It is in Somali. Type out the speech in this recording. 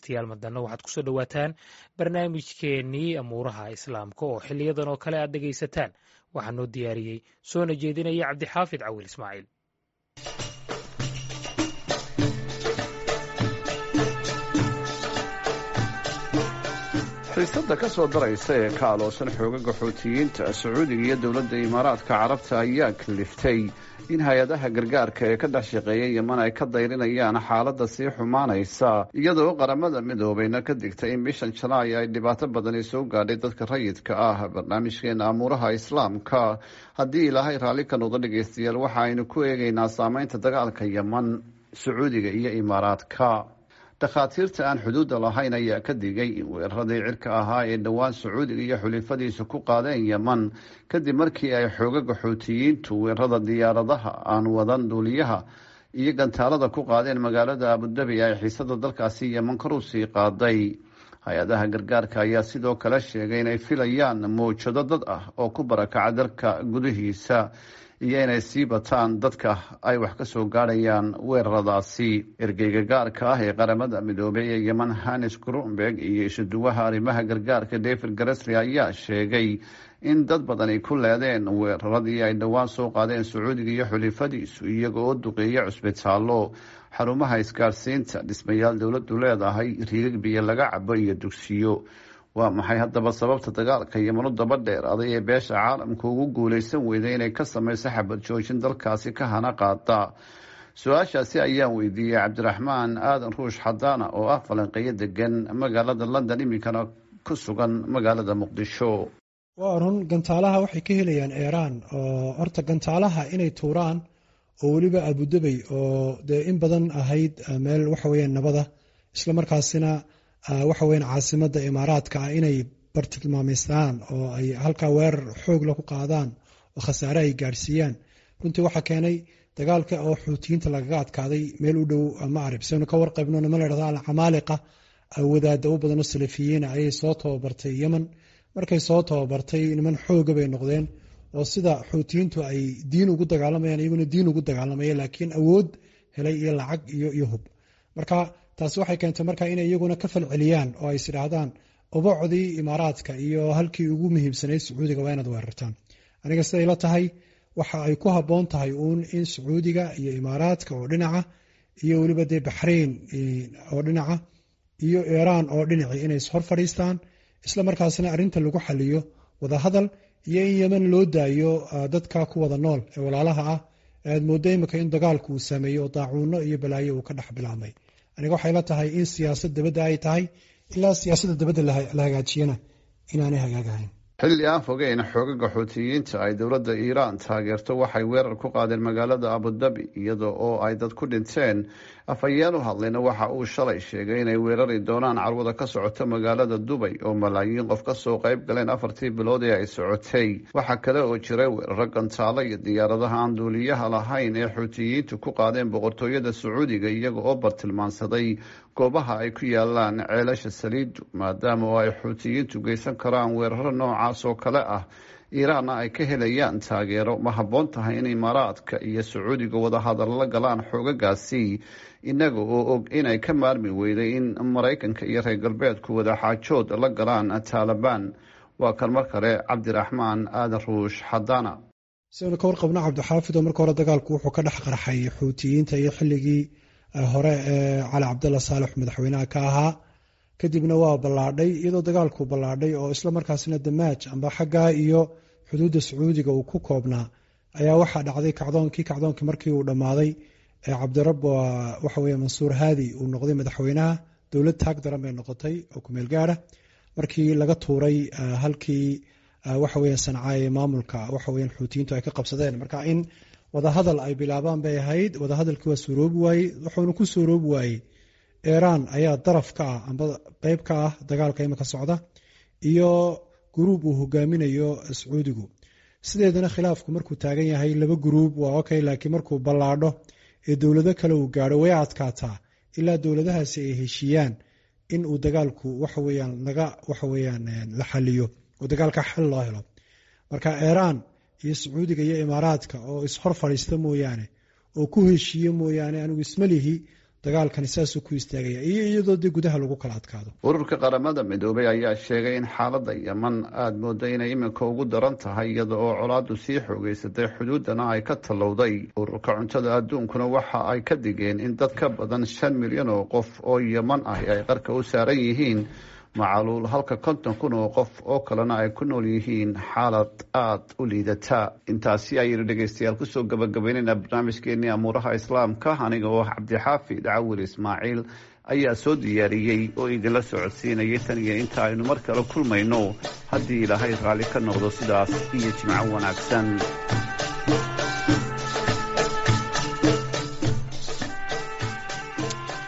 dhegeystayaal madanna waxaad kusoo dhowaataan barnaamijkeenii amuuraha islaamka oo xiliyadan oo kale aad dhegaysataan waxaa noo diyaariyey soona jeedinaya cabdixaafid cawil ismaaciil xiisada ka soo daraysa ee ka aloosan xoogaga xuutiyiinta sacuudiga iyo dowladda imaaraadka carabta ayaa kaliftay in hay-adaha gargaarka ee ka dhex shaqeeya yeman ay ka dayrinayaan xaaladda sii xumaanaysa iyadoo qaramada midoobayna ka digtay in bishan janaay ay dhibaato badani soo gaadhay dadka rayidka ah barnaamijkeena amuuraha islaamka haddii ilaahay raalli ka noqdo dhegeystayaal waxa aynu ku eegaynaa saameynta dagaalka yeman sacuudiga iyo imaaraadka dhakhaatiirta aan xuduudda lahayn ayaa ka digay in weeraradii cirka ahaa ee dhowaan sacuudiga iyo xulifadiisa ku qaadeen yeman kadib markii ay xoogaga xuutiyiintu weerarada diyaaradaha aan wadan duuliyaha iyo gantaalada ku qaadeen magaalada abudabi ay xiisada dalkaasi yeman kor u sii qaaday hay-adaha gargaarka ayaa sidoo kale sheegay inay filayaan mawjado dad ah oo ku barakaca dalka gudihiisa iyo inay sii bataan dadka ay wax ka soo gaadhayaan weeraradaasi ergeyga gaarka ah ee qaramada midoobey ee yeman hanis grunberg iyo isuduwaha arrimaha gargaarka david garesli ayaa sheegay in dad badani ku leedeen weeraradii ay dhowaan soo qaadeen sacuudiga iyo xulifadiisu iyaga oo duqeeya cusbitaallo xarumaha isgaadhsiinta dhismayaal dowladdu leedahay riigag biyo laga cabo iyo dugsiyo waa maxay haddaba sababta dagaalka yemanu daba dheer aday ee beesha caalamka ugu guuleysan weyday inay ka sameyso xabad joojin dalkaasi ka hana qaada su-aashaasi ayaan weydiiyey cabdiraxmaan aadan ruush xadaana oo ah falanqeyo degan magaalada london iminkana ku sugan magaalada muqdisho waa run gantaalaha waxay ka helayaan eeraan oo horta gantaalaha inay tuuraan oo weliba abudabey oo dee in badan ahayd meel waxaweyaan nabada isla markaasina waxa weyan caasimada imaaraadka ah inay bartilmaameystaan oo ay halkaa weerar xoogla ku qaadaan oo khasaare ay gaadhsiiyaan runtii waxaa keenay dagaalka oo xuutiyiinta lagaga adkaaday meel u dhow macrib saynu ka warqaybno nima ladhahdo alcamaaliqa wadaada u badanoo salafiyiina ayay soo tababartay yemen markay soo tababartay niman xooga bay noqdeen oo sida xuutiyiintu ay diin ugu dagaalamayaan iyaguna diin ugu dagaalamaya laakiin awood helay iyo lacag iyo hub marka taasi waxay keentay marka inay iyaguna ka falceliyaan oo ay isidhaahdaan ubacdii imaaraadka iyo halkii ugu muhiimsanayd sacuudiga waa inaad weerartaan aniga siday la tahay waxa ay ku habboon tahay uun in sacuudiga iyo imaaraadka oo dhinaca iyo weliba dee baxrayn oo dhinaca iyo iiraan oo dhinaci inay hor fadhiistaan isla markaasna arrinta lagu xaliyo wadahadal iyo in yemen loo daayo dadka ku wada nool ee walaalaha ah aad mooddo imika in dagaalku uu saameeyey oo daacuuno iyo balaayo uu ka dhex bilaabmay aniga waxay la tahay in siyaasad dabadda ay tahay ilaa siyaasadda dabadda la hagaajiyana inaanay hagaagahayn xilli aan fogeyn xoogaga xuutiyiinta ay dowladda iiraan taageerto waxay weerar ku qaadeen magaalada abudabi iyada oo ay dad ku dhinteen afhayeen u hadlayna waxa uu shalay sheegay inay weerari doonaan carwada ka socota magaalada dubay oo malaayiin qof kasoo qayb galeen afartii bilood ee ay socotay waxaa kale oo jiray weeraro gantaalo iyo diyaaradaha aan duuliyaha lahayn ee xuutiyiintu ku qaadeen boqortooyada sacuudiga iyaga oo bartilmaansaday goobaha ay ku yaalaan ceelasha saliidu maadaama oo ay xuutiyiintu geysan karaan weeraro noocaas oo kale ah iiraanna ay ka helayaan taageero ma habboon tahay in imaaraadka iyo sacuudiga wadahadal la galaan xoogagaasi inaga oo og inay ka maarmi weyday in maraykanka iyo reer galbeedku wadaxaajood la galaan taalibaan waa kan mar kale cabdiraxmaan aadan ruush xadaana sidaynu ka warqabno cabdixaafid oo marka hore dagaalku wuxuu ka dhex qarxay xuutiyiinta iyo xilligii hore ee cali cabdalla saalex madaxweynaha ka ahaa kadibna waa ballaadhay iyadoo dagaalku ballaadhay oo isla markaasna damaaj amba xaggaa iyo xuduudda sacuudiga uu ku koobnaa ayaa waxaa dhacday kacdoonkii kacdoonkii markii uu dhammaaday cabdirab waxa weye mansuur haadi uu noqday madaxweynaha dowlad taag daran bay noqotay oo kumeel gaara markii laga tuuray halkii waxa weya sancaye maamulka waxa weyan xuutiyiintu ay ka qabsadeen marka in wadahadal ay bilaabaan bay ahayd wadahadalkii waa suuroobi waayey wuxuuna ku suuroobi waayey iiraan ayaa daraf ka ah amba qeyb ka ah dagaalka imika socda iyo guruub uu hogaaminayo sacuudigu sideedana khilaafku markuu taagan yahay laba guruub waa okay laakiin markuu ballaadho ee dowlado kale uu gaadho way adkaataa ilaa dowladahaasi ay heshiiyaan in uu dagaalku waxaweyaan laga waxaweyaan la xaliyo oo dagaalka xal loo helo marka iiraan iyo sacuudiga iyo imaaraadka oo ishor fadhiista mooyaane oo ku heshiiye mooyaane anigu isma lihi dagaalkani saasuu ku istaagaya iyo iyadoo dee gudaha lagu kala adkaado ururka qaramada midoobay ayaa sheegay in xaaladda yeman aada mooda inay iminka ugu daran tahay iyada oo colaadu sii xoogeysatay xuduudana ay ka tallowday ururka cuntada adduunkuna waxa ay ka digeen in dad ka badan shan milyan oo qof oo yeman ahi ay qarka u saaran yihiin macaluul halka konton kun oo qof oo kalena ay ku nool yihiin xaalad aada u liidata intaasi ayaynu dhegeystayaal kusoo gabagabaynaynaa barnaamijkeenii amuuraha islaamka aniga oo cabdixaafid cawil ismaaciil ayaa soo diyaariyey oo idinla socodsiinayay tan iyo inta aynu mar kale kulmayno haddii ilaahay raalli ka noqdo sidaas iyo jimco wanaagsan